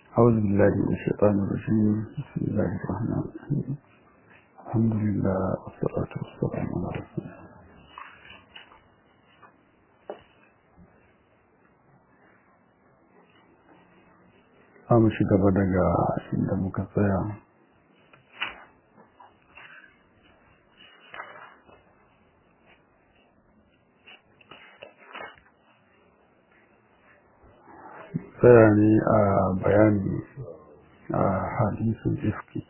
أعوذ بالله من الشيطان الرجيم بسم الله الرحمن الرحيم الحمد لله والصلاة والسلام على رسول الله mu shi gaba daga inda muka tsaya tsaya ne a bayani a hadisun ifki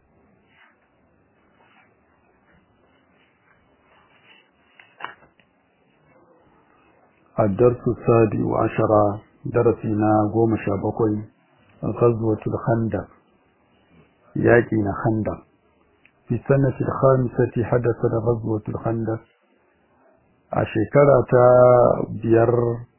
الدرس السادس عشر درسنا قوم شابكوي غزوة الخندق ياكينا خندق في السنة الخامسة حدثت غزوة الخندق أشكرة بير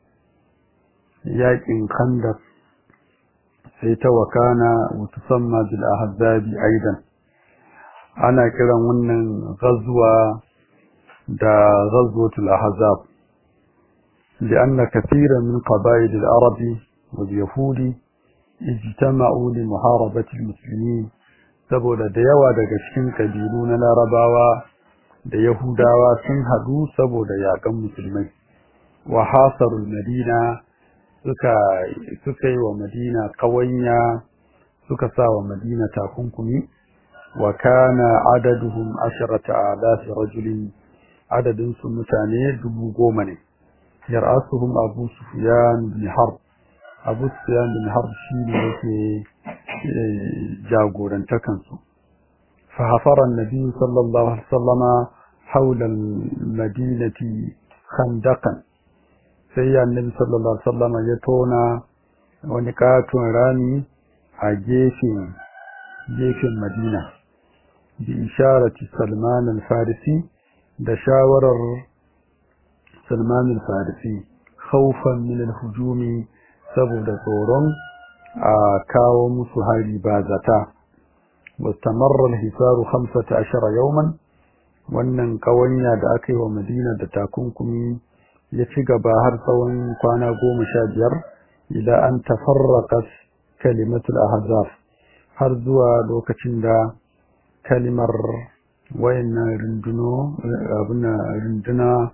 ياكين خندق سيتوكان وتسمى بالأحزاب أيضا أنا كده من غزوة دا غزوة الأحزاب لأن كثيرا من قبائل العرب واليهود ijtama'u li muharabati almuslimin saboda da yawa daga cikin kabilu na larabawa da yahudawa sun hadu saboda yakan musulmai wa hasarul madina suka suka yi wa madina kawanya suka sa wa madina takunkumi wa kana adaduhum asharata alaf rajulin adadin su mutane dubu goma ne yar'asuhum abu sufyan bin harb abu sufyan bin harb shi ne yake jagorantakansu fa hafara annabi sallallahu alaihi wasallama haula almadinati khandaqan sai annabi sallallahu alaihi wasallama ya tona wani katon rami a gefen gefen madina bi isharati salman al-farisi da shawarar salman al-farisi khawfan min al-hujumi saboda tsoron a kawo musu hari ba zata wastamarra al-hisaru 15 yawman wannan kawanya da aka yi wa Madina da takunkumi ya ci gaba har tsawon kwana goma sha biyar ila an tafarraqat kalimatul ahzab har zuwa lokacin da kalimar wayannan runduno abin runduna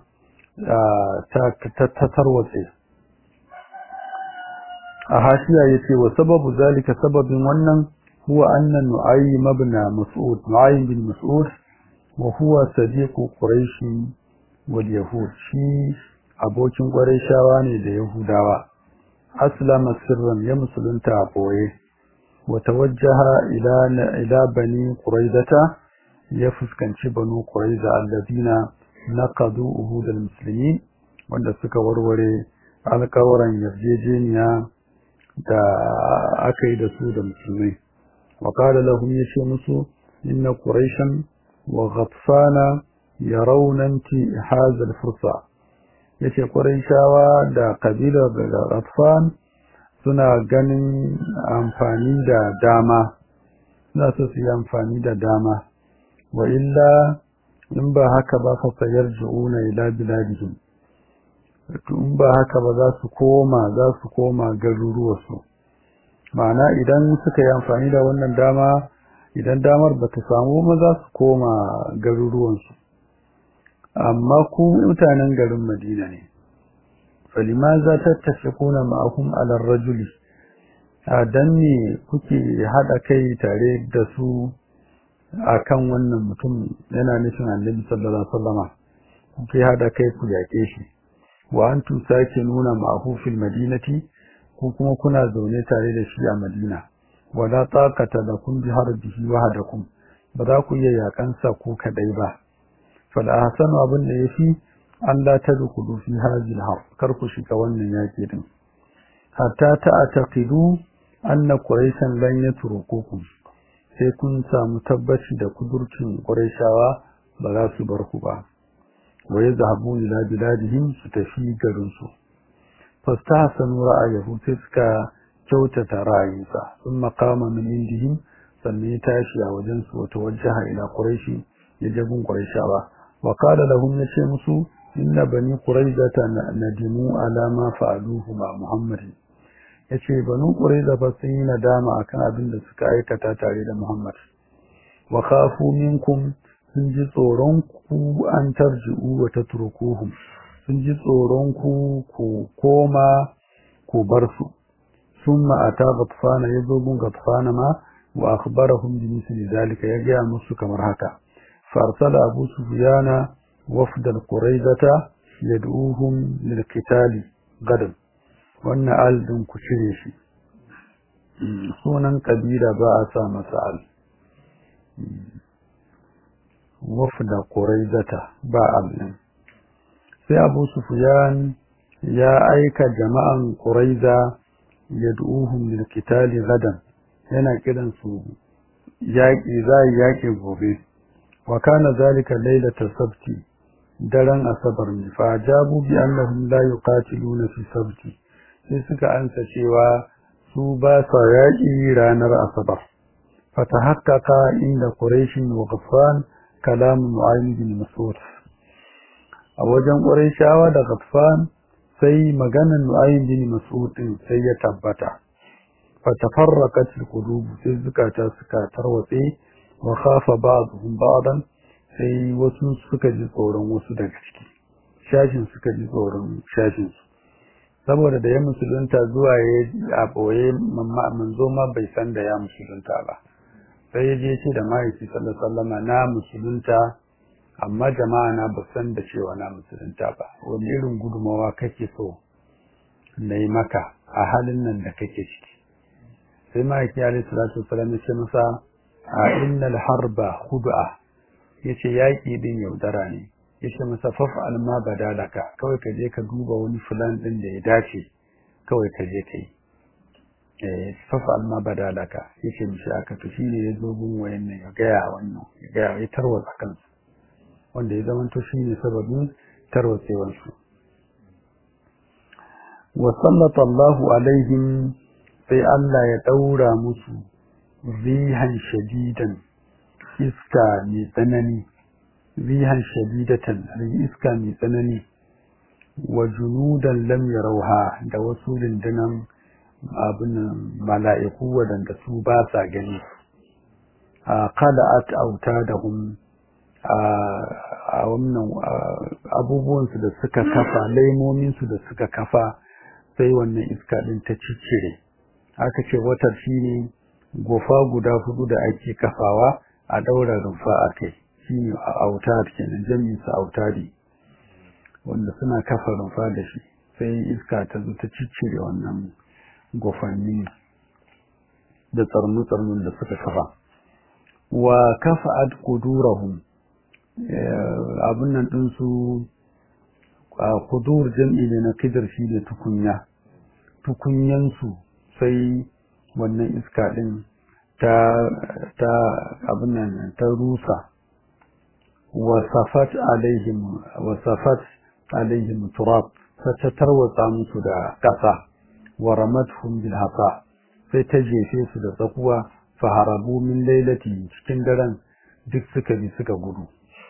ta tarwatse a hashiya yace wa sababu zalika sababin wannan huwa anna nu'aym ibn mas'ud nu'aym bin mas'ud wa huwa sadiqu quraish wal yahud shi abokin quraishawa ne da yahudawa aslama sirran ya musulunta a boye wa tawajjaha ila ila bani quraidata ya fuskanci banu quraiza alladina naqadu uhud al-muslimin wanda suka warware alƙawaran yarjejeniya da aka yi da su da musulmai wa qala lahum yace musu inna quraishan wa ghatfana yarawna inti hadha al-fursa yace quraishawa da kabilar da ghatfan suna ganin amfani da dama suna so su yi amfani da dama wa illa in ba haka ba fa sayarjuuna ila biladihim in ba haka ba za su koma za su koma garuruwarsu ma'ana idan suka yi amfani da wannan dama idan damar ba ta samu ma za su koma garuruwansu amma ku mutanen garin madina ne falima za ta tafi kuna ma'ahum alar rajuli a dan ne kuke haɗa kai tare da su a kan wannan mutum yana nufin annabi sallallahu alaihi wasallama kuke haɗa kai ku yaƙe shi wa antum sake nuna ma'ahu fil madinati ko kuma kuna zaune tare da shi a Madina wala taqata lakum bi harbihi wahdakum ba za ku iya yakan sa ku kadai ba fal ahsanu abin da yafi an la tadkhulu fi hadhihi al kar ku shiga wannan yaki din hatta ta'taqidu anna quraishan lan yatrukukum sai kun samu tabbaci da kudurcin quraishawa ba za su bar ku ba wa yadhhabu ila biladihim su tafi garin su fastahsanu ra'ayahu sai suka kyautata ra'ayinsa sun maqama min indihim sannan ya tashi a wajen su wata wajaha ila quraishi ya jabun quraishawa wa qala lahum yace musu inna bani quraizata nadimu ala ma fa'aluhu ma muhammadin yace banu qurayza ba sun yi nadama akan abin da suka aikata tare da Muhammad wa khafu minkum sun ji tsoron ku an tarji'u wa tatrukuhum sun ji tsoron ku ku koma ku bar su ثم أتى غطفان يذوب غطفان ما وأخبرهم بمثل ذلك يجي musu kamar haka فأرسل أبو سفيان وفد القريظة يدعوهم للقتال غدا وأن آل دون كشريشي sunan kabila ba a sa masa al wafda quraizata ba al sai Abu Sufyan ya aika jama'an quraiza yad'uhum lil qitali gadan yana kiran su yaki zai yaki gobe wa kana zalika lailatul sabti daren asabar ne fa jabu bi annahum la yuqatiluna fi sabti sai suka ansa cewa su ba sa yaki ranar asabar fatahaqqaqa inda quraish wa ghaffan kalam mu'ayyid bin mas'ud a wajen quraishawa da ghaffan sai maganan nu'ayin bin mas'ud din sai ya tabbata fa tafarraqat alqulub sai zukata suka tarwatse wa khafa ba'dhum ba'dan sai wasu suka ji tsoron wasu daga ciki shashin suka ji tsoron shashin su saboda da ya musulunta zuwa ya a boye manzo ma bai san da ya musulunta ba sai ya je ce da mahaifi sallallahu alaihi wasallam na musulunta amma jama'a na ba san da cewa na musulunta ba wani irin gudumawa kake so na yi maka a halin nan da kake ciki sai ma'aiki alaihi salatu wasalam ya ce masa a innal harba khud'a yace yaki din yaudara ne yace masa faf'al ma badalaka kawai ka je ka duba wani fulan din da ya dace kawai ka je kai eh faf'al ma badalaka yace mishi aka to shine yazo gun wayannan ya ga wannan ya ga ya tarwatsa kansa wanda ya zamanto shi ne sababin tarwatsewarsu wa sallata Allahu alaihim sai Allah ya daura musu rihan shadidan iska mai tsanani rihan shadidatan iska mai tsanani wa junudan lam yarawha da wasu rundunan abin mala'iku wadanda su ba sa gani a qala'at autadahum a wannan abubuwansu da suka kafa laimominsu da suka kafa sai wannan iska ɗin ta ciccire aka ce watar shi ne gofa guda hudu da ake kafawa a ɗaura rumfa a kai shi ne a autar kenan jami'insa autari wanda suna kafa rumfa da shi sai iska ta zo ta ciccire wannan gofanni da tsarnu-tsarnun da suka kafa wa kafa'at qudurahum abin nan ɗinsu a kudur jam'i ne na kidar shi da tukunya tukunyansu sai wannan iska ɗin ta ta abin nan ta rusa wasafat alaihim wasafat alaihim turab ta tarwatsa musu da ƙasa wa ramatuhum bil hasa sai ta jefe su da tsakuwa fa harabu min lailati cikin daren duk suka bi suka gudu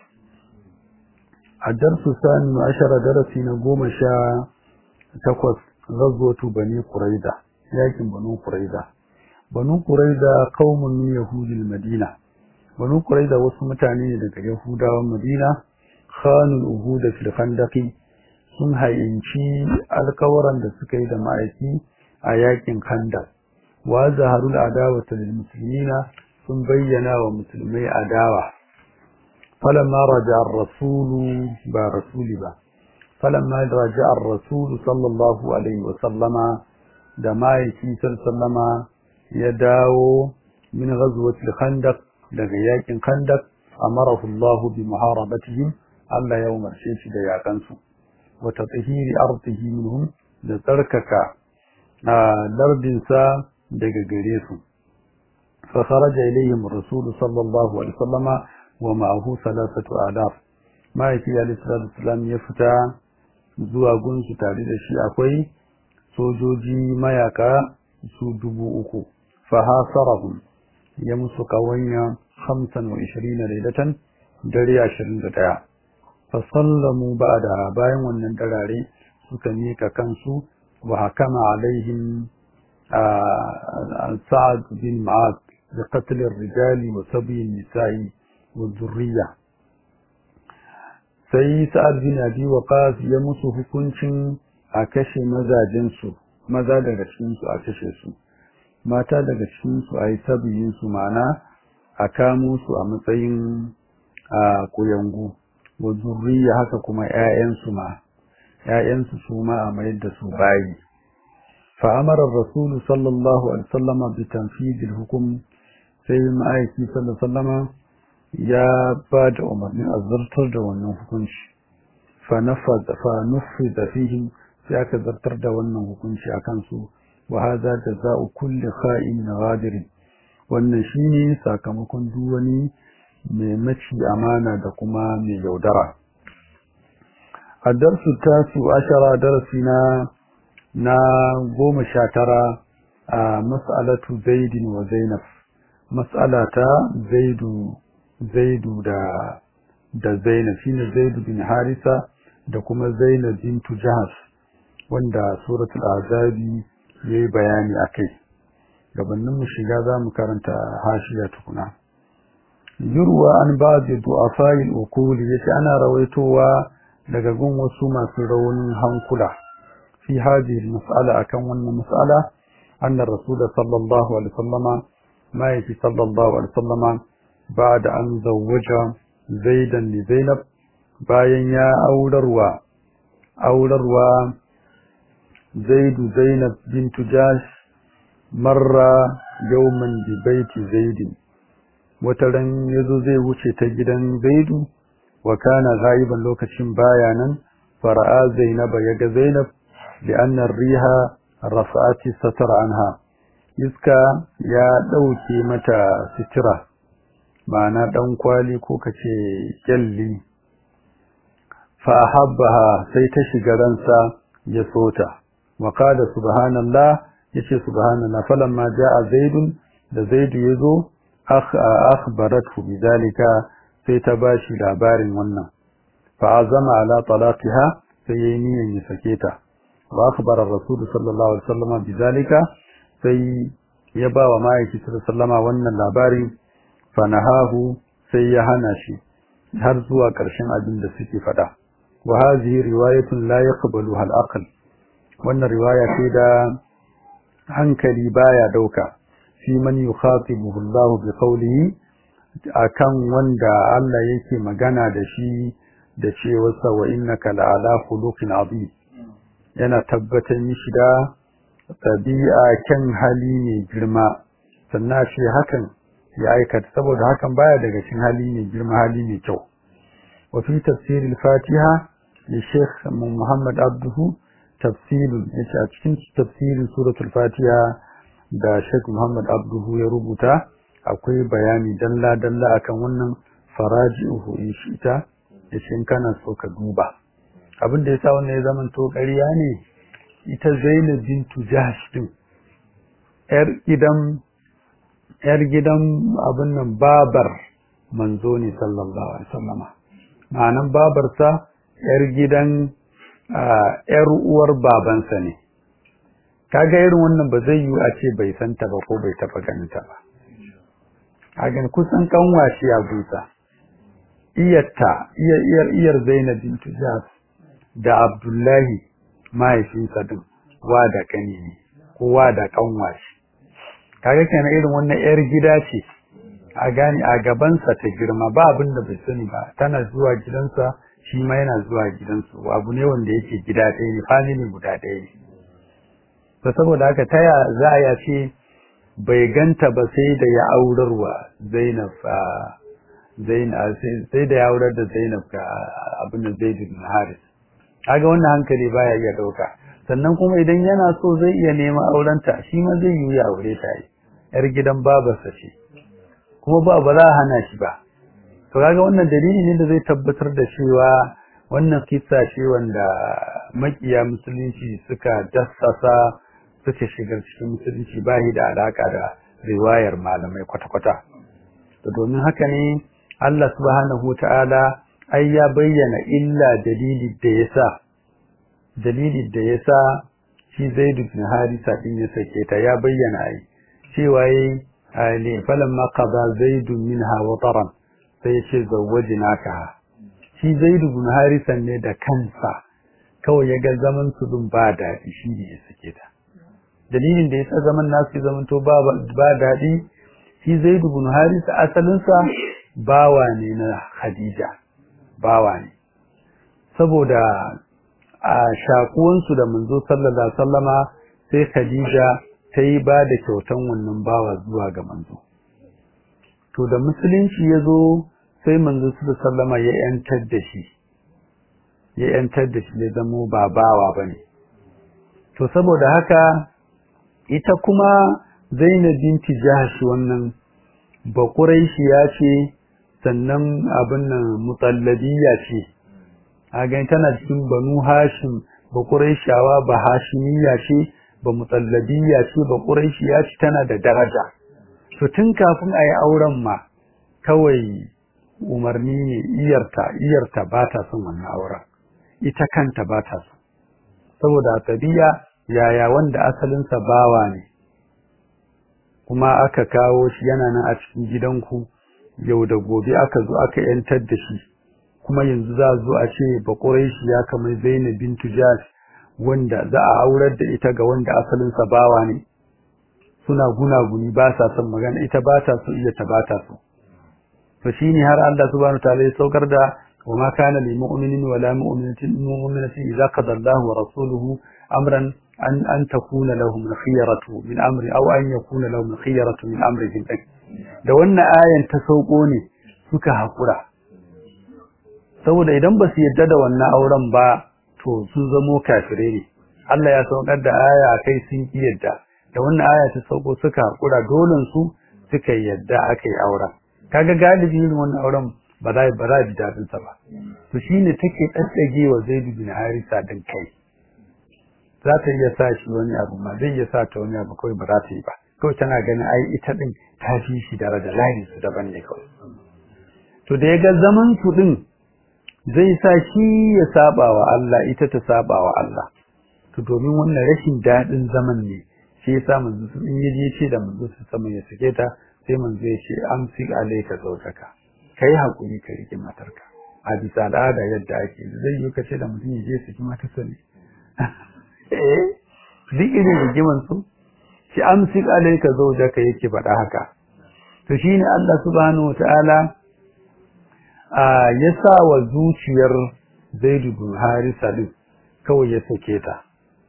الدرس الثاني عشر درسي نقوم شاء تقوى غزوة بني قريدة لكن بنو قريدة بنو قريدة قوم من يهود المدينة بنو قريدة وسمتاني لك يهودا والمدينة خانوا الأهود في الخندق sun hayinci alkawaran da suka yi da ma'aiki a yakin khandaq wa zaharul adawata lil muslimina sun bayyana wa musulmai adawa فلما رجع الرسول با رسول با فلما رجع الرسول صلى الله عليه وسلم دما يكي سلم يداو من غزوة الخندق لغياك خندق أمره الله بمحاربتهم ألا يوم الشيش دياقنسو وتطهير أرضه منهم لتركك لردنسا دقاقريسو فخرج إليهم الرسول صلى الله عليه وسلم ومعه ثلاثة آلاف ما يكي عليه الصلاة والسلام يفتى zuwa gunsu tare da shi akwai sojoji mayaka su dubu uku fahasarahum ya musu kawanya hamsin wa ishirina lailatan dare ashirin da ɗaya fasallamu ba da bayan wannan darare suka mika kansu wa hakama alaihim سعد بن معاذ بقتل الرجال وسبي النساء والذرية sai sa'ad bin abi waqas ya musu hukuncin a kashe mazajensu maza daga cikin su a kashe su mata daga cikin su ayi sabiyin su ma'ana a kamo su a matsayin a kuyangu wa zurriya haka kuma ƴaƴan su ma ƴaƴan su su ma a mayar da su bayi fa amara ar-rasul sallallahu alaihi wasallam bi tanfidh al-hukm sai ma'aiki sallallahu alaihi wasallam ya ba da umarnin a zartar da wannan hukunci fa nufida fihim sai aka zartar da wannan hukunci a kansu wa hadha jazaa'u kulli kha'in ghadir wannan shine sakamakon duk wani mai maci amana da kuma mai yaudara a darsu tasu ashara darasi na na goma sha tara a mas'alatu zaidin wa zainab mas'alata zaidu zaidu da da zainab shine zaidu bin harisa da kuma zainab bintu jahas wanda suratul azabi yayi bayani akai gabanin mu shiga zamu karanta hashiya tukuna yurwa an ba'd du'afai al-uqul yace ana rawaitowa daga gun wasu masu raunin hankula fi hadhihi mas'ala akan wannan mas'ala anna rasul sallallahu alaihi wasallama ma yafi sallallahu alaihi wasallama بعد أن زوج زيدا لزينب bayan ya aurarwa aurarwa zaidu zainab bintu jash marra yawman bi baiti zaidin wata ran yazo zai wuce ta gidan zaidu wa kana ghaiban lokacin baya nan fara'a zainab yaga zainab li anna ar-riha rafa'ati satara anha iska ya dauke mata sitira ma'ana ɗan kwali ko ka ce kyalli fahabbaha sai ta shiga ransa ya sota wa qala subhanallah yace subhanallah falamma jaa zaidun da zaidu yazo akhbaratu bidalika sai ta bashi labarin wannan fa azama ala talaqiha sai yayi niyyar ya sake ta wa akhbara rasul sallallahu alaihi wasallam bidalika sai ya ba wa ma'aiki sallallahu alaihi wasallam wannan labarin fanahahu sai ya hana shi har zuwa ƙarshen abin da suke faɗa wa hazihi riwayatun la yaqbaluha al-aql wannan riwaya ce da hankali baya dauka fi man yukhatibuhu Allah bi qawlihi akan wanda Allah yake magana da shi da cewa sa wa innaka la'ala khuluqin azim yana tabbatar mishi da tabi'a kan hali ne girma sannan shi hakan ya aikata saboda hakan baya daga cikin hali mai girma hali mai kyau wa fi tafsiril fatiha li sheikh muhammad abduhu tafsirun yace a cikin tafsirin suratul fatiha da sheikh muhammad abduhu ya rubuta akwai bayani dalla dalla akan wannan faraji'uhu in shi ita yace in kana so ka duba abin da yasa wannan ya zaman to ƙarya ne ita Zainab bintu Jahsh din yar gidan yar gidan abin nan babar manzo ne sallallahu alaihi wasallama ma'anan babarsa yar gidan yar uwar babansa ne kaga irin wannan ba zai yi a ce bai santa ba ko bai taba ganin ta ba kaga kusan kanwashi a buta iyarta iyar iyar iyar Zainab bintu Jahsh da Abdullahi mahaifinsa din wa da kani ne kowa da kanwashi kaga kenan irin wannan yar gida ce a gani a gabansa ta girma ba abin da bai sani ba tana zuwa gidansa shi ma yana zuwa gidansu abu ne wanda yake gida ɗaya ne family guda ɗaya ne to saboda haka taya za a ce bai ganta ba sai da ya aurarwa Zainab Zainab sai da ya aurar da Zainab ga abin da Zaid bin Haris kaga wannan hankali baya iya dauka sannan kuma idan yana so zai iya neman aurenta shi ma zai yi ya aure ta yi yar gidan babarsa ce kuma ba ba za a hana shi ba to kaga wannan dalili ne da zai tabbatar da cewa wannan kissa ce wanda makiya musulunci suka dassasa suka shigar cikin musulunci ba da alaka da riwayar malamai kwata-kwata to domin haka ne Allah subhanahu ta'ala ai ya bayyana illa dalili da yasa dalili da yasa shi Zaid bin Harisa din ya sake ta ya bayyana ai cewa yayi ne falamma qada Zaid minha wataran sai ya ce zawwajnaka shi Zaid bin Harisa ne da kansa kawai ya ga zaman su dun ba daɗi shi ne ya sake ta dalilin da yasa zaman nasu ya zaman to ba ba daɗi shi Zaid bin Harisa asalinsa bawa ne na Khadija bawa ne saboda a shakuwansu da manzo sallallahu alaihi wasallama sai Khadija ta yi ba da kyautan wannan bawa zuwa ga manzo to da musulunci ya zo sai manzo sallallahu sallama ya yantar da shi ya yantar da shi ya zamo ba bawa bane to saboda haka ita kuma Zainab binti Jahsh wannan bakuraishi ya ce sannan abin nan mutallabiya ce a gani tana cikin banu hashim ba ƙuraishawa ba hashimiyya ce ba mutallabiya ce ba ƙuraishiya ce tana da daraja to tun kafin a yi auren ma kawai umarni ne iyarta iyarta ba ta son wannan auren ita kanta ba ta son saboda tabiya yaya wanda asalinsa bawa ne kuma aka kawo shi yana nan a cikin gidanku yau da gobe aka zo aka yantar da shi kuma yanzu za a zo a ce ba shi ya kamar Zainab bintu Jahsh wanda za a aurar da ita ga wanda asalin sa bawa ne suna gunaguni ba sa son magana ita ba ta so iya ta ba ta so to shine har Allah subhanahu wataala ya saukar da wa ma kana lil mu'minin wa la mu'minatin mu'minatin idza qada Allahu wa rasuluhu amran an an takuna lahum al-khiyaratu min amri aw an yakuna lahum al-khiyaratu min amrihim da wannan ayan ta sauko ne suka hakura saboda idan ba su yadda da wannan auren ba to sun zamo kafirai ne Allah ya saukar da aya kai sun ki yadda da wannan aya ta sauko suka hakura dolen su suka yadda aka yi auren kaga galibi irin wannan auren ba za ba za ji dadin sa ba to shine take daddage wa Zaid bin Harisa din kai za ta iya sa shi wani abu ma zai iya sa ta wani abu kawai ba za ta yi ba kawai tana ganin ai ita din ta fi shi daraja layin su daban ne kawai to da ya ga zaman su din zai sa shi ya saba wa Allah ita ta saba wa Allah to domin wannan rashin dadin zaman ne shi yasa manzo sun in yaje ce da manzo su sama ya sake ta sai manzo ya ce amsi alayka zawjaka kai hakuri ka rike matarka a bisa al'ada yadda ake zai yi kace da mutum ya je saki matarsa ne eh duk irin rigiman su shi amsi alayka zawjaka yake faɗa haka to shine Allah subhanahu wataala ya sa wa zuciyar Zaidu bin Harisa din kawai ya sake ta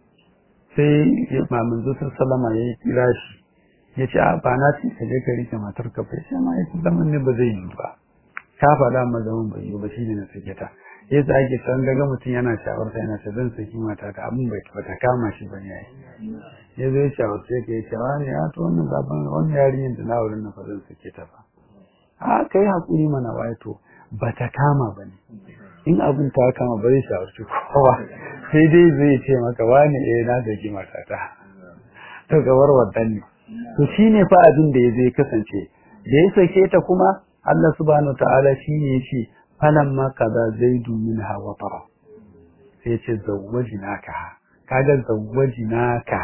sai mamin zuciyar Salama ya kira shi ya ce a ba na ce ka je ka rike matar ka bai sai ma ya ce zaman ne ba zai yi ba ka faɗa ma zaman bai yi ba shi ne na sake ta ya sa ake san daga mutum yana shawarta yana ce zan saki mata ta abin bai ta kama shi ba ne ya zo ya shawarce ka ya ce wani ya to wannan zaben wannan yarinyar da na wurin na fa zan sake ta ba a kai hakuri mana waye to ba ta kama ba ne in abin ta kama ba zai shawarci kowa sai dai zai ce maka wani eh na zaki matata to gabar wadan ne to shine fa abin da ya zai kasance da ya sake ta kuma Allah subhanahu ta'ala shine yace falamma kaza zaidu minha wa tara sai yace zawwajnaka kaga zawwajnaka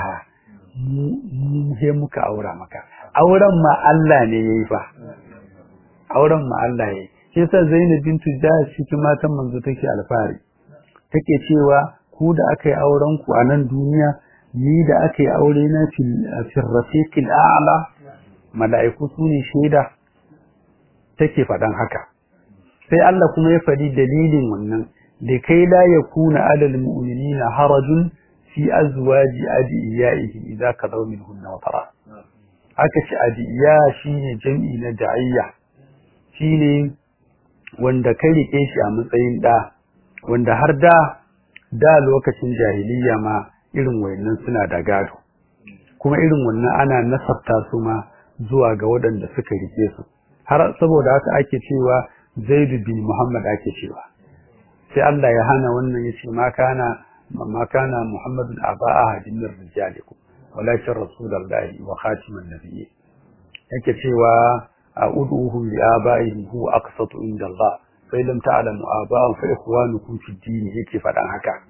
mu he muka aura maka auren ma Allah ne yayi fa auren ma Allah yayi shi yasa Zainab bintu Jahsh cikin matan manzo take alfahari take cewa ku da aka yi auren ku a nan duniya ni da aka yi aure na fil rafiqil a'la mala'iku su ne shaida take faɗan haka sai Allah kuma ya faɗi dalilin wannan da kai la yakuna alal mu'minina harajun fi azwaji adiyaihim idza qadaw minhunna wa tara aka ce adiya shine jam'i na da'iyya shine wanda kai rike shi a matsayin da wanda har da da lokacin jahiliya ma irin wayannan suna da gado kuma irin wannan ana nasabta su ma zuwa ga waɗanda suka rike su har saboda haka ake cewa Zaid bin Muhammad ake cewa sai Allah ya hana wannan yace ma kana ma kana Muhammadun aba ahadin min rijalikum walakin rasulullahi wa khatiman nabiyyi yake cewa a'uduhum li abaihim huwa aqsatu inda Allah fa lam ta'lamu aba'ahum fa ikhwanukum fi din yake fadan haka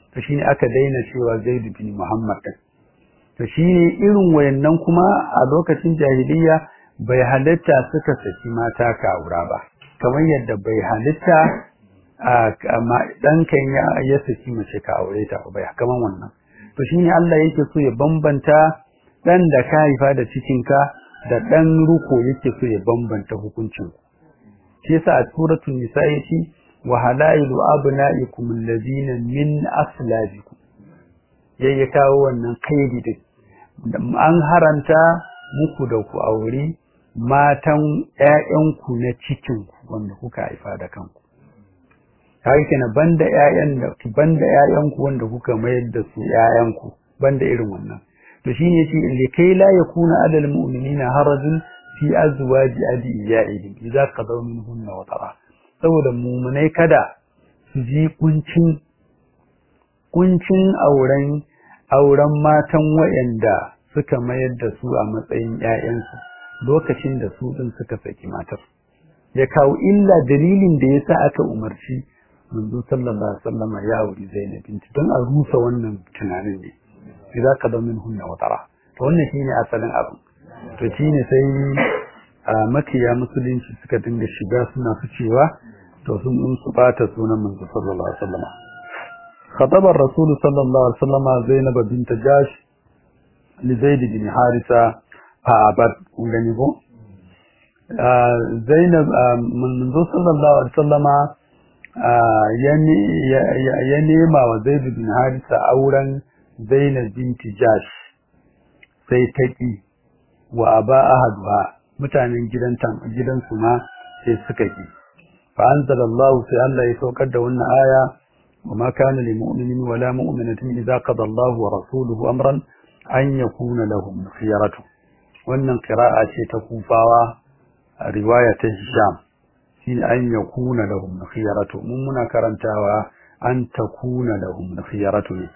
to shine aka daina cewa Zaid bin Muhammad to shine irin wayannan kuma a lokacin jahiliya bai halitta suka saki mata ka aura ba kamar yadda bai halitta a ɗankan ya saki mace ka aure ta ba kamar wannan to shine Allah yake so ya bambanta dan da ka haifa da cikinka da dan ruko yake so ya bambanta hukuncin shi yasa a suratul nisa yace wa halailu abnaikum alladhina min aslabikum yayi kawo wannan kaidi din an haranta muku da ku aure matan ƴaƴanku na cikin wanda kuka haifa da kanku kai kenan banda ƴaƴan da banda ƴaƴanku wanda kuka mayar da su ƴaƴanku banda irin wannan to shine yace likai la yakuna adal mu'minina harajun fi azwaji adiyaihim idza qadaw minhunna wa tara saboda mu'minai kada su ji kuncin kuncin auren auren matan wayanda suka mayar da su a matsayin ƴaƴansu lokacin da su din suka saki matar ya kawo illa dalilin da yasa aka umarci manzo sallallahu alaihi wasallam ya auri Zainab binti don a rusa wannan tunanin ne idza qadaw minhunna wa tara to wannan shine asalin abu to shine sai makiya musulunci suka dinga shiga suna ficewa to sun din su bata sunan manzo sallallahu alaihi wasallam khatabar rasul sallallahu alaihi wasallam zainab bint jash li zaid bin harisa fa abad kun gani ko zainab manzo sallallahu alaihi wasallam ya nema wa zaid bin harisa auren zainab bint jash sai taki wa aba ahaduha mutanen gidan su ma sai suka ki fa anzalallahu sai Allah ya saukar da wannan aya wa ma kana lil mu'minin wa la mu'minatin idza qada Allahu wa rasuluhu amran an yakuna lahum khiyaratu wannan qira'a ce ta kufawa a riwaya ta Hisham shine an yakuna lahum khiyaratu mun muna karantawa an takuna lahum khiyaratu ne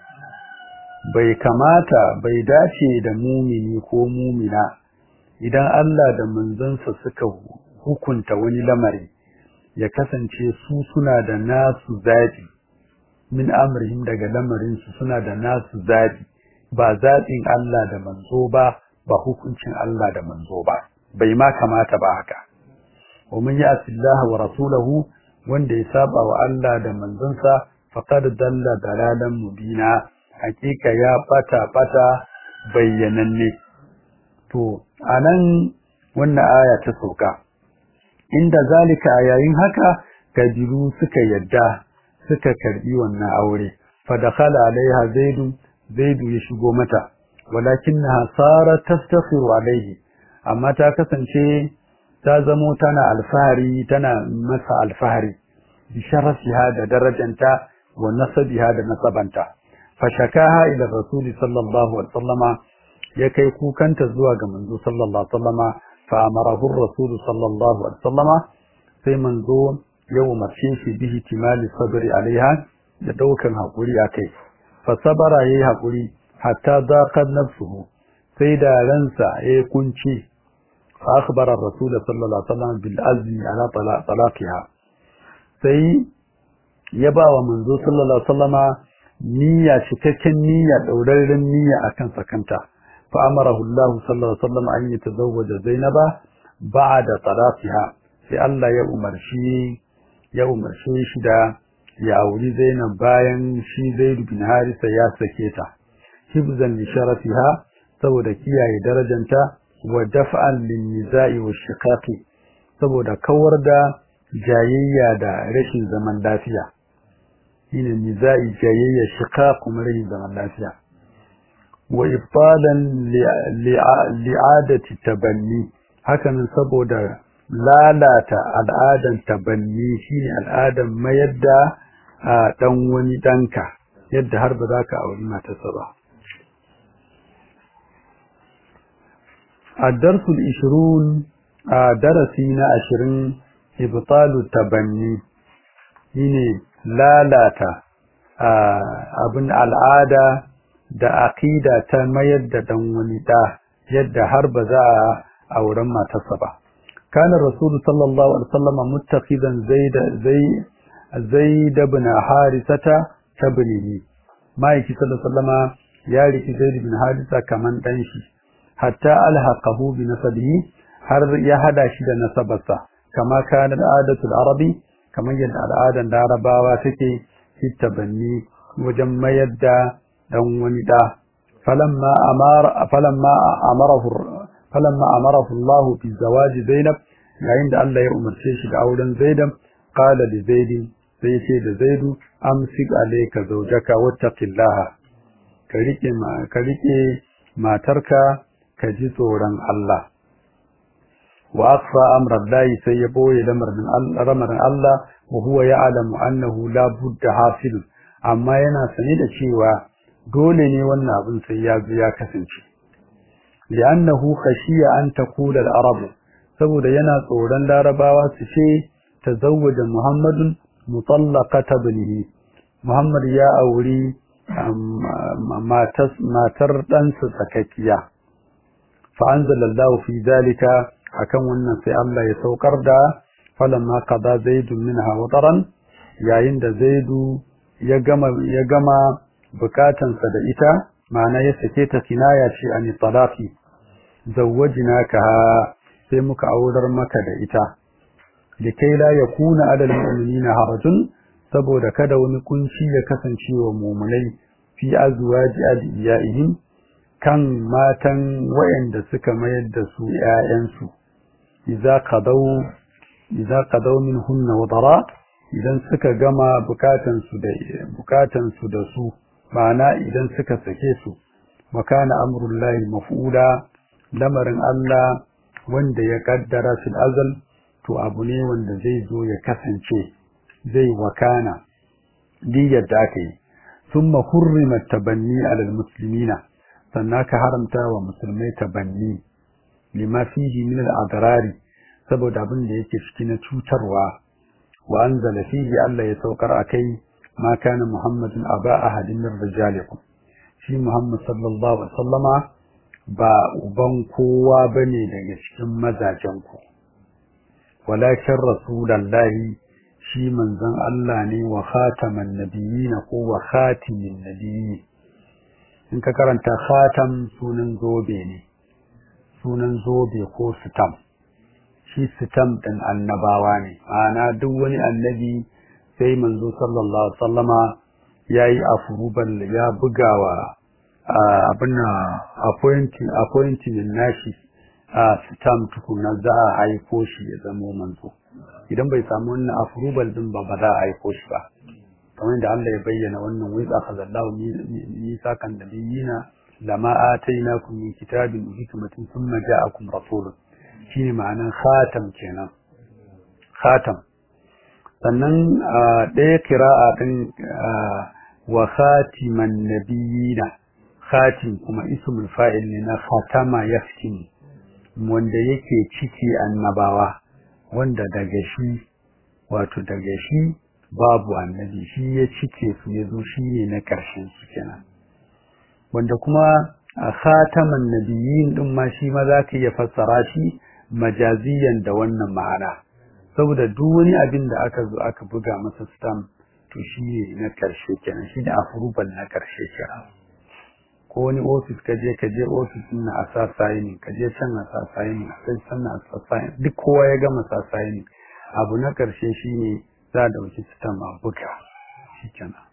bai kamata bai dace da mumini ko mumina idan Allah da manzansa suka hukunta wani lamari ya kasance su suna da nasu zabi min amrihim daga lamarin su suna da nasu zabi ba zabin Allah da manzo ba ba hukuncin Allah da manzo ba bai ma kamata ba haka wa man ya'si Allah wa rasulahu wanda ya saba wa Allah da manzansa faqad dalla dalalan mubina hakika ya bata bata bayyananne to anan wannan aya ta sauka inda zalika a yayin haka kabiru suka yadda suka karbi wannan aure fa dakhala alaiha zaidu zaidu ya shigo mata walakinnaha sara tastafiru alaihi amma ta kasance ta zamo tana alfahari tana masa alfahari bi sharafiha da darajanta wa nasabiha da nasabanta fa shakaha ila rasuli sallallahu alaihi wasallama ya kai kukanta zuwa ga manzo sallallahu alaihi wasallama fa amarahu ar-rasul sallallahu alaihi wasallama sai manzo ya umarce shi bihi timali sabri alaiha da daukan hakuri akai fa sabara yayi hakuri hatta daqat nafsuhu sai da ransa ya kunci fa akhbara ar-rasul sallallahu alaihi wasallam bil azmi ala talaqiha sai ya ba wa manzo sallallahu alaihi wasallama niyya cikakken niyya daurarren niyya akan sakanta فأمره الله صلى الله عليه وسلم أن يتزوج زينب بعد طلاقها sai Allah ya umarci ya umarce shi da ya auri Zainab bayan shi Zaid bin Harisa ya sake ta hibzan li sharafiha saboda kiyaye darajanta wa daf'an lin nizai wa shiqaqi saboda kawar da jayayya da rashin zaman lafiya shine nizai jayayya shiqaq kuma rashin zaman lafiya wa ibtalan li'adati tabanni hakan saboda lalata al'adan tabanni shine al'adan mayar da dan wani danka yadda har ba za ka auri matarsa ba الدرس العشرون درسينا عشرين إبطال التبني هنا لا لاتا abin al'ada da aqida ta mayar da dan wani da yadda har ba za a auren matarsa ba kana rasulu sallallahu alaihi wasallam muttaqidan zaid zai zaid ibn harisata tabnihi ma'aiki sallallahu ya riki zaid bin harisa kaman dan shi hatta alhaqahu bi nasabihi har ya hada shi da nasabarsa kama kana al'adatul arabi kamar yadda al'adan larabawa take tabanni wajen mayar da dan wani da falamma amara falamma amarahu falamma amarahu Allah bi zawaji Zainab yayin da Allah ya umarce shi da auren Zainab qala li Zaid sai ce da Zaidu amsik alayka zawjaka wattaqillaha ka rike ka rike matarka ka ji tsoron Allah wa akfa amra Allah sai ya boye lamarin Allah lamarin Allah wa huwa ya'lamu annahu la budda hasil amma yana sani da cewa dole ne wannan abin sai ya zo ya kasance li'annahu khashiya an taqula al-arab saboda yana tsoron larabawa su ce tazawwaja muhammadun mutallaqata ibnihi muhammad ya auri matar ɗansa tsakakkiya fa anzalallahu fi zalika akan wannan sai Allah ya saukar da falamma qada zaidun minha wataran yayin da zaidu ya gama ya gama bukatansa da ita ma'ana ya sake ta kinaya ce an talaqi zawwajnaka sai muka aurar maka da ita likai la yakuna adal mu'minina harajun saboda kada wani kunci ya kasance wa mu'minai fi azwaji adiyaihim kan matan wayanda suka mayar da su ƴaƴansu idza qadaw idza qadaw minhunna wadara idan suka gama bukatan su da bukatan su da su ma'ana idan suka sake su makana amrullahi maf'ula lamarin Allah wanda ya kaddara fil azal to abu ne wanda zai zo ya kasance zai wakana diyar da aka yi thumma hurrimat tabanni alal muslimina sannan ka haramta wa musulmai tabanni lima fihi min al-adrari saboda abin da yake ciki na cutarwa wa anzala fihi Allah ya saukar akai ma kana muhammadun aba ahadin min rijalikum shi muhammad sallallahu alaihi wasallama ba uban kowa bane daga cikin mazajen ku walakin rasulullahi shi manzon Allah ne wa khataman nabiyina ko wa khatimin nabiyyi in ka karanta khatam sunan zobe ne sunan zobe ko sitam shi sitam din annabawa ne ma'ana duk wani annabi sai manzo sallallahu alaihi wasallama yayi afurubal ya bugawa abin appointing appointing nashi a sitam tukuna za a haiko shi ya zama manzo idan bai samu wannan afurubal din ba ba za a haiko shi ba kamar da Allah ya bayyana wannan wai akhadallahu misakan nabiyina lama atainakum min kitabin hikmatin thumma ja'akum rasulun shine ma'anan khatam kenan khatam sannan ɗaya kira'a din wa khatiman nabiyina khatim kuma ismul fa'il ne na khatama yaftin wanda yake ciki annabawa wanda daga shi wato daga shi babu annabi shi ya cike su ya zo shi ne na ƙarshen su kenan wanda kuma a khataman nabiyyin din ma shi ma za ka iya fassara shi majaziyan da wannan ma'ana saboda duk wani abin da aka zo aka buga masa stamp to shi ne na ƙarshe kenan shi ne afurubal na ƙarshe kenan ko wani ofis ka je ka je ofis na a sa signing ka je can a sa signing a sai sannan a sa signing duk kowa ya gama sa signing abu na ƙarshe shi ne za a ɗauki sitam a buga shi kenan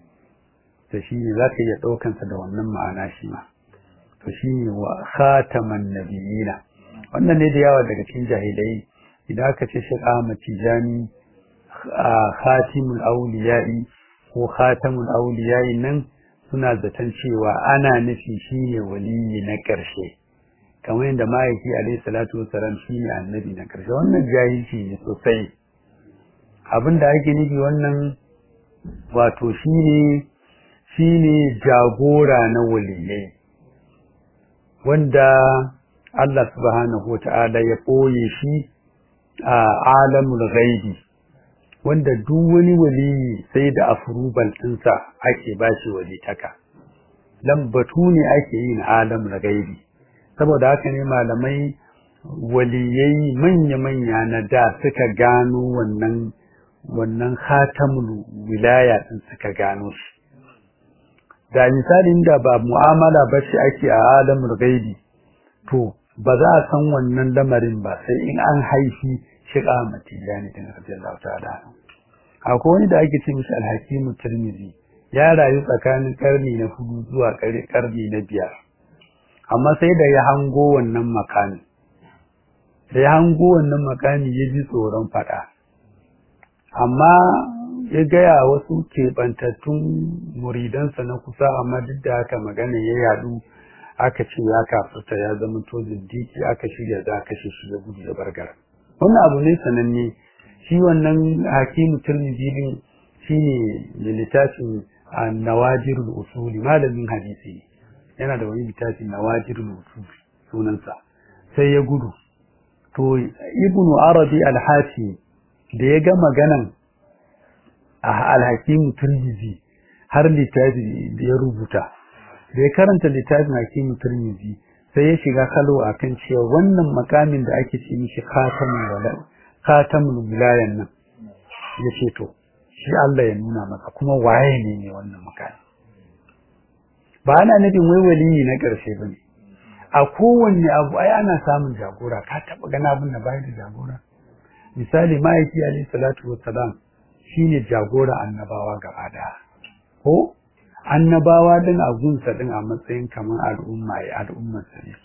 da shi ne za ka iya ɗaukansa da wannan ma'ana shi ma to shi ne wa khataman nabiyina wannan ne da yawa daga cikin jahilai idan aka ce shi Ahmad Tijani a khatimul auliya'i ko khatamul auliya'i nan suna zaton cewa ana nufi shine waliyi na ƙarshe kamar yadda ma'aiki alaihi salatu wasalam shine annabi na ƙarshe wannan jahilci ne sosai abin da ake nufi wannan wato shine shine jagora na waliyai wanda Allah subhanahu wata'ala ya ɓoye shi a alamul ghaibi wanda duk wani waliyi sai da afrubal ɗinsa ake ba shi walitaka lambatu ne ake yi na alamul ghaibi saboda haka ne malamai waliyai manya-manya na da suka gano wannan wannan khatamul wilaya din suka gano shi da misalin da ba mu'amala ba ce ake a alamul gaibi to ba za a san wannan lamarin ba sai in an haifi shiga matijani din radiyallahu ta'ala akwai wani da ake ce mishi alhakimu tirmizi ya rayu tsakanin karni na hudu zuwa karni na biyar amma sai da ya hango wannan makami da ya hango wannan makami ya ji tsoron fada amma ya gaya wasu keɓantattun muridansa na kusa amma duk da haka magana ya yadu aka ce ya kafurta ya zama to zindiki aka shirya za a kashe shi ya gudu da bargara wannan abu ne sananne shi wannan hakimu turmizi din shine da littafin nawajirul usuli malamin hadisi yana da wani littafin nawajirul usuli sunansa sai ya gudu to ibnu arabi al-hafi da ya ga maganan al-hakim turmizi har littafi da ya rubuta da ya karanta littafin hakim turmizi sai ya shiga kalo akan cewa wannan makamin da ake ce mishi khatamul wala khatamul wilayan nan ya ce to shi Allah ya nuna maka kuma waye ne ne wannan makami ba ana nufin wai waliyi na ƙarshe bane a kowanne abu ai ana samun jagora ka taba gana abin da bai da jagora misali ma'aiki alayhi salatu wassalam shine jagora annabawa gaba daya ko annabawa din a gunsa din a matsayin kamar al'umma ya al'ummar sa ne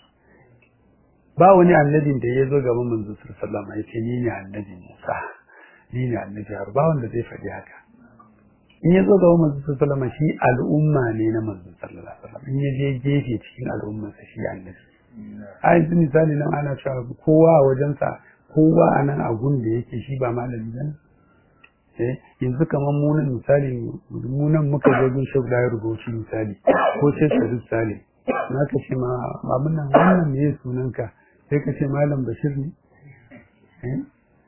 ba wani annabin da ya zo gaban manzo sallallahu alaihi wasallam ya ce ni ne annabi Musa ni ne annabi har ba wanda zai faɗi haka in ya zo ga manzo sallallahu alaihi shi al'umma ne na manzo sallallahu alaihi wasallam in ya je gefe cikin al'ummar sa shi annabi a yanzu misali nan ana cewa kowa a wajensa kowa a nan a gun da yake shi ba malami ba eh yanzu kamar mu nan misali mu nan muka je gun shek da rubuci misali ko sai sharif sale na ka ce ma abin nan wannan me sunanka sai ka ce malam bashir ne eh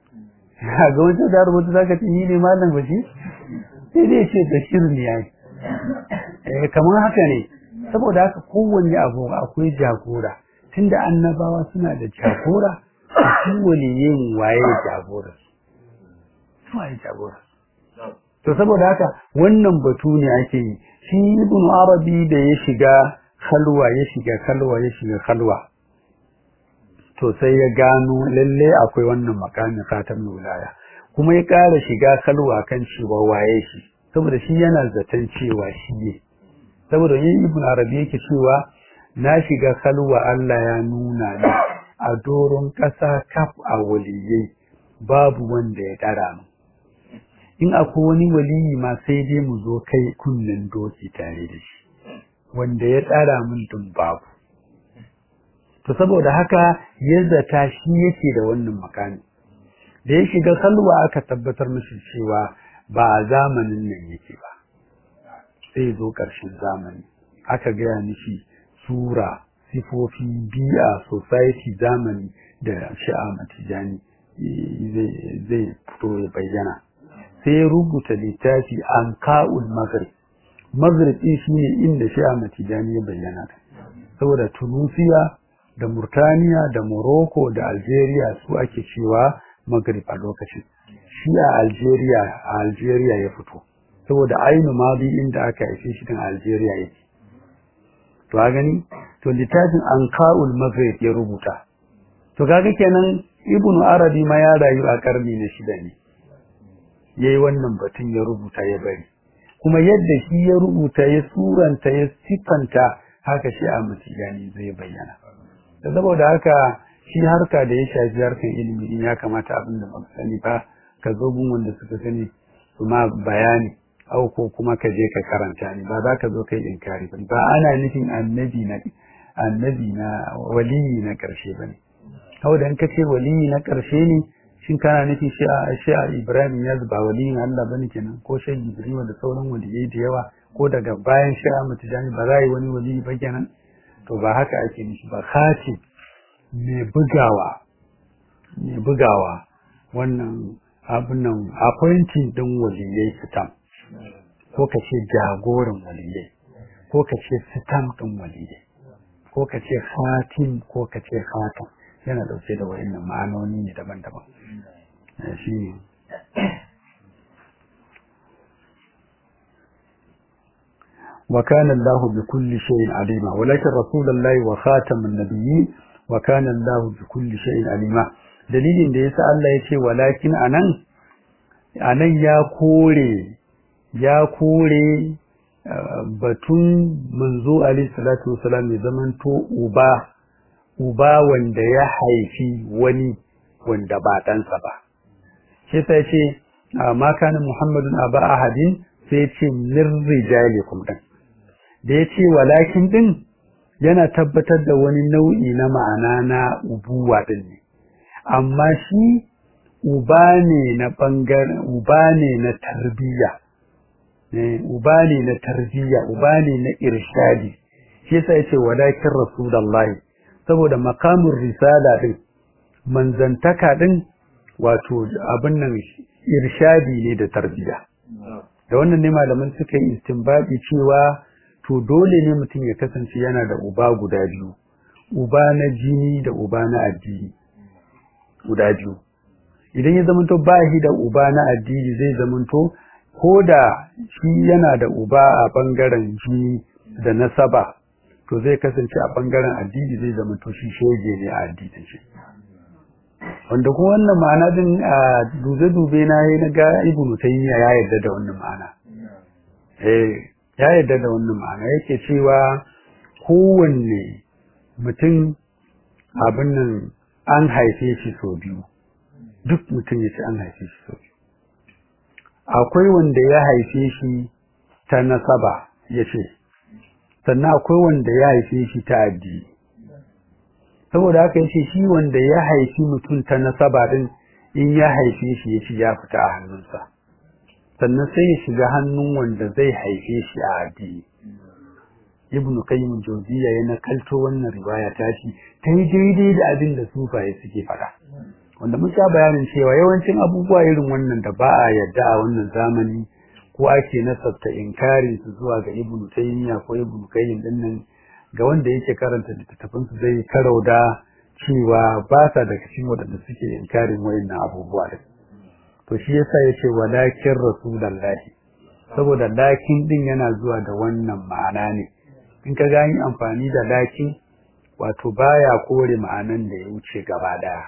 ga wancan da rubuta zaka ce ni ne malam bashir sai dai ce bashir ne yayi eh kamar haka ne saboda haka kowanne abu akwai jagora tunda annabawa suna da jagora su waliyin waye jagora su waye jagora to saboda haka wannan batu ne ake yi shi ibn arabi da ya shiga kalwa ya shiga kalwa ya shiga kalwa to sai ya gano lalle akwai wannan makamin khatam wilaya kuma ya ƙara shiga kalwa kan cewa waye shi saboda shi yana zaton cewa shi ne saboda yin ibn arabi yake cewa na shiga kalwa Allah ya nuna ni a doron ƙasa kaf a waliyai babu wanda ya ɗara mu in akwai wani waliyi ma sai dai mu zo kai kunnen doki tare da shi wanda ya ɗara mun dun babu to saboda haka ya zata shi yake da wannan makami da ya shiga kalwa aka tabbatar mishi cewa ba a zamanin nan yake ba sai zo ƙarshen zamani aka gaya mishi sura sifofi biya society zamani da sha'a matijani zai fito ya bayyana sai ya rubuta littafi an ka'ul maghrib maghrib shi ne inda sha'a matijani ya bayyana saboda tunusiya da murtaniya da morocco da algeria su ake cewa maghrib a lokacin shi a algeria a algeria ya fito saboda ainu madi inda aka haife shi din algeria yake to a gani to littafin anqaul maghrib ya rubuta to kaga kenan ibnu arabi ma ya rayu a karni na shida ne yayi wannan batun ya rubuta ya bari kuma yadda shi ya rubuta ya suranta ya sifanta haka shi a mutiyani zai bayyana da saboda haka shi harka da ya shafi harkan ilimi in ya kamata abin da ba sani ba ka zo gun wanda suka sani su ma bayani au ko kuma ka je ka karanta ni ba za ka zo kai inkari ba ba ana nufin annabi na annabi na waliyi na karshe bane kawai dan kace waliyi na karshe ne shin kana nufin shi a shi a Ibrahim ya ba waliyin Allah bane kenan ko shi Jibril da sauran waliyai da yawa ko daga bayan shi a mutujani ba za yi wani waliyi ba kenan to ba haka ake nufi ba khatim mai bugawa mai bugawa wannan abin nan appointing din waliyai sitam ko ka ce jagoran waliyai ko ka ce sitam din waliyai ko ka ce khatim ko ka ce khatam yana dauke da wayannan ma'anoni ne daban-daban shi ne wa kana Allah bi kulli shay'in alima walakin rasulullahi wa khatamun nabiyyin wa kana Allah bi kulli shay'in alima dalilin da yasa Allah ya ce walakin anan anan ya kore ya kore batun manzo alaihi salatu wasalam ya zamanto uba uba wanda ya haifi wani wanda ba ɗansa ba shi sai ce ma kana muhammadun aba ahadin sai ce min rijalikum din da ya ce walakin din yana tabbatar da wani nau'i na ma'ana na ubuwa din ne amma shi uba ne na bangaren uba ne na tarbiyya uba ne na tarbiyya uba ne na irshadi shi yasa yace walakin rasulullahi saboda makamin risala din manzantaka din wato abin nan irshadi ne da tarbiyya da wannan ne malaman suka yi istinbadi cewa to dole ne mutum ya kasance yana da uba guda biyu uba na jini da uba na addini guda biyu idan ya zamanto ba shi da uba na addini zai zamanto ko da shi yana da uba a bangaren jini da nasaba to zai kasance a bangaren addini zai zamanto shi shege ne a addinin shi wanda kuma wannan ma'ana din a dube-dube na yi na ga ibnu taymiya ya yarda da wannan ma'ana eh ya yarda da wannan ma'ana yake cewa kowanne mutum abin nan an haife shi sau biyu duk mutum ya ce an haife shi sau biyu akwai wanda ya haife shi ta nasaba ya ce sannan akwai wanda ya haife shi ta addini saboda haka yace shi wanda ya haifi mutum ta nasaba din in ya haife shi yace ya fita a hannunsa sannan sai ya shiga hannun wanda zai haife shi a addini ibn qayyim jawziya yana kalto wannan riwaya ta shi ta yi daidai da abin da sufaye suke faɗa wanda mun sha bayanin cewa yawancin abubuwa irin wannan da ba a yadda a wannan zamani ko ake nasabta inkarin su zuwa ga ibn taymiya ko ibn qayyim dinnan ga wanda yake karanta littattafan su zai karau da cewa ba sa daga cikin waɗanda suke inkarin wayannan abubuwa din to shi yasa yace walakin rasulullahi saboda lakin din yana zuwa da wannan ma'ana ne in ka gani amfani da lakin wato baya kore ma'anan da ya wuce gaba daya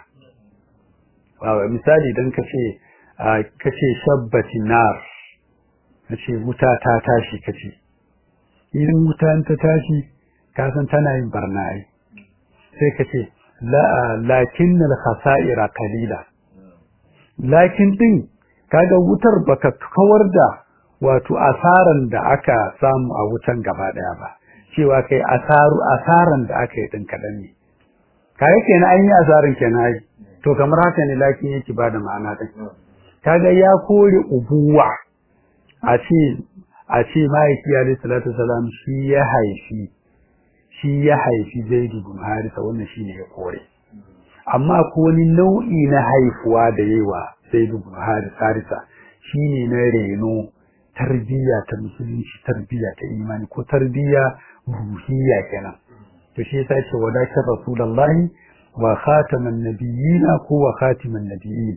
wawa misali dan kace kace shabbati nar kace wuta ta tashi kace idan wuta ta tashi ka san tana yin barna ai sai kace la lakin al khasa'ira qalila lakin din kaga wutar baka kawar da wato asaran da aka samu a wutan gaba daya ba cewa kai asaru asaran da aka yi din kadan ne kai kenan an yi asaran kenan ai to kamar haka ne lakin yake bada ma'ana din kaga ya kore ubuwa a ce a ce maiki alayhi salatu salam shi ya haifi shi ya haifi Zaid ibn Harisa wannan shine ya kore amma ko wani nau'i na haifuwa da yawa Zaid ibn Harisa shine na reno tarbiyya ta musulunci tarbiyya ta imani ko tarbiyya ruhiyya kenan to shi yasa ce wadatar rasulullahi wa khataman nabiyina ko wa khatiman nabiyyin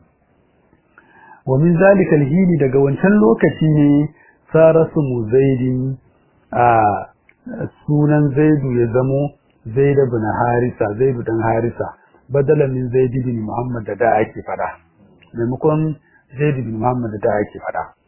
wa min zalika alhini daga wancan lokaci ne sarasu muzaidin a sunan zaidu ya zamo zaid ibn harisa zaid dan harisa badala min zaid ibn muhammad da da ake fada maimakon zaid ibn muhammad da da ake fada